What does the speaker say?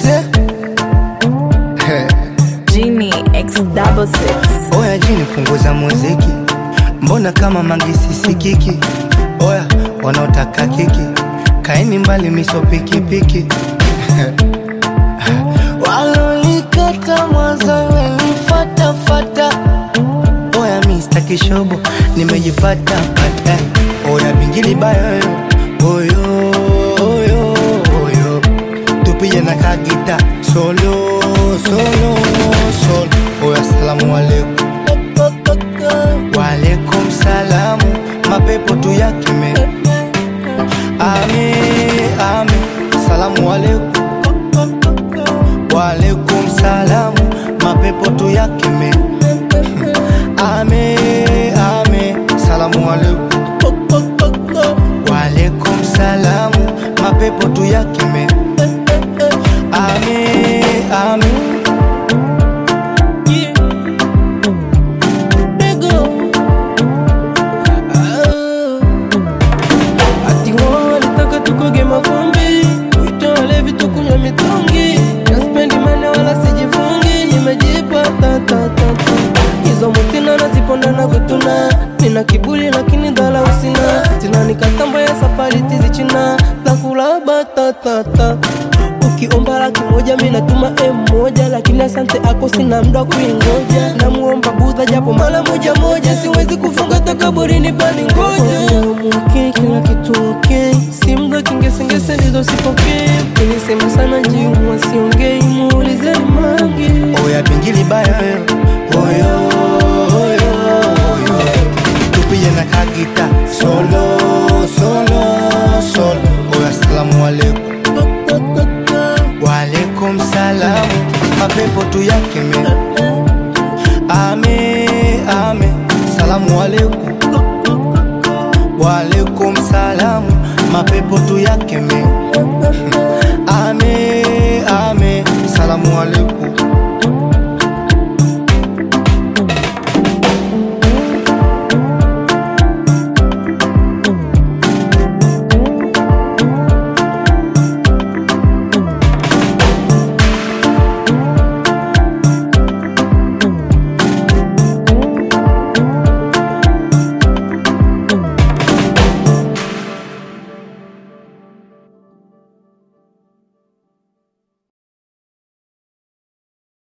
Lete He. Genie X double six. Oya jini punguza muziki, mbona kama mangisi sikiki? Oya wanaotaka kiki, kaeni mbali miso pikipiki walonikata mwanzo wenifatafata. Oya Mr. Kishobo nimejipata pata. Oya bingili bayo oyo oyo oyo tupige na kagita solo solo solo. Oya salamu alaikum Walaikum salamu, mapepo tu yakime. Ame, ame, salamu alaikum. Walaikum salamu, mapepo tu yakime. Ame, ame, salamu alaikum. Walaikum salamu, mapepo tu yakime. Ame, ame. Ati walitaka tukoge mavumbi, tuite walevi tukunywa mitungi. Naspendi mane wala sijifungi, nimejipata ta ta ta. Hizo mutina naziponda na kutuna, nina kiburi lakini dhala usina. Tina nikatambo ya safari tizi china, takula batatata Ukiomba laki moja mi natuma M moja, lakini asante ako sina mda kuingoja. Namuomba Budha japo mara moja moja, siwezi kufunga takaburini bali ngoja. Okay, kila kitu okay, si mda kingesengese ndizo sipokee. Nilisema sana njiumwa siongei, muulize Mangi. Oya bingili bayo oyo oyo oyo tupige na kagita solo solo solo oya salamu alaikum walaikum salamu mapepo tu yakeme ame ame salamu alaikum walaikum salamu mapepo tu yakeme